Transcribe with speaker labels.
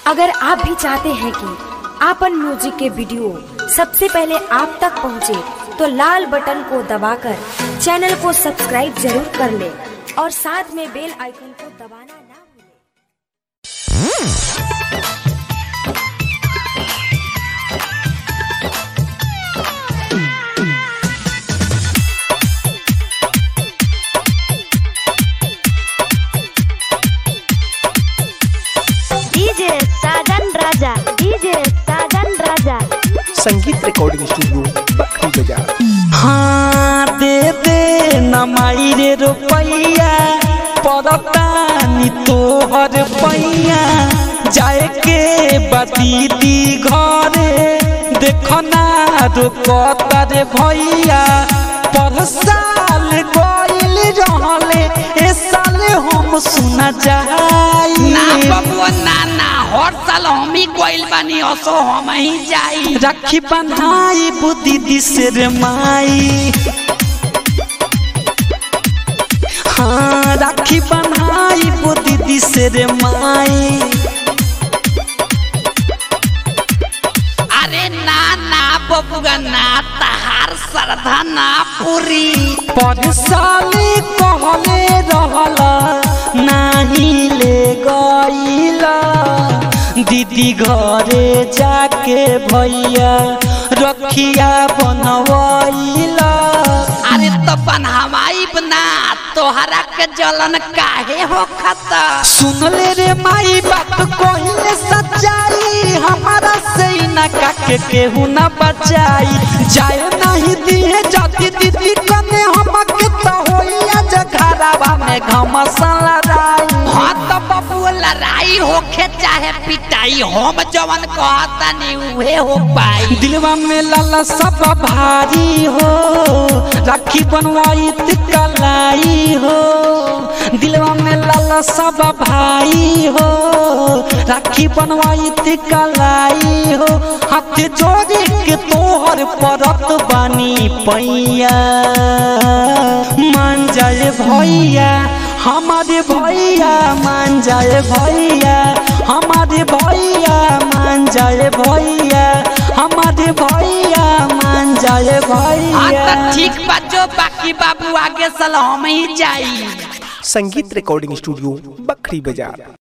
Speaker 1: अगर आप भी चाहते हैं कि आपन म्यूजिक के वीडियो सबसे पहले आप तक पहुंचे, तो लाल बटन को दबाकर चैनल को सब्सक्राइब जरूर कर ले और साथ में बेल आइकन को दबाना ना भूलें।
Speaker 2: डीजे साजन राजा डीजे साजन राजा
Speaker 3: संगीत रिकॉर्डिंग स्टूडियो बखरी बाजार
Speaker 4: हाँ दे दे नमाई रे रुपैया पड़तानी तोहर पैया जाए के बदीदी घरे देखो ना रुकता रे भैया पर साल गइल रहले ए साल हम सुना जाई
Speaker 5: ना बबुआ ना ना हर साल हम ही गइल बानी असो हम ही जाई
Speaker 4: राखी बन्हाई बुद्धि दिसे रे माई हाँ राखी बन्हाई बुद्धि दिसे रे माई
Speaker 5: अरे ना ना बबुआ ना तहार श्रद्धा ना पूरी
Speaker 4: पर साले कहले रहला नाही ले गईला दीदी घरे जाके भैया रखिया बनवैला
Speaker 5: अरे तो बनहवाई बना तोहरा के जलन काहे हो खता
Speaker 4: सुन ले रे माई बात कहिले सच्चाई हमारा से ही ना काके केहू ना बचाई जाए नहीं दिए जाती दीदी कने हमके तो होइया जघरावा में घमसन लड़ाई
Speaker 5: हाँ तो बबुआ लड़ाई होखे चाहे पिटाई हम जवन कहता नहीं उहे हो पाई
Speaker 4: दिलवा में लाला सब भारी हो राखी बनवाई कलाई हो दिलवा में लाला सब भाई हो राखी बनवाई कलाई हो हाथ जोड़े के तोहर परत बानी पैया मान जाए भैया हमारे भैया मान जाए भैया हमारे भैया मान जाए भैया हमारे भैया मान जाए
Speaker 5: हाँ
Speaker 4: भैया
Speaker 5: तो ठीक बा जो बाकी बाबू आगे साल हम ही जाई
Speaker 3: संगीत रिकॉर्डिंग स्टूडियो बखरी बाजार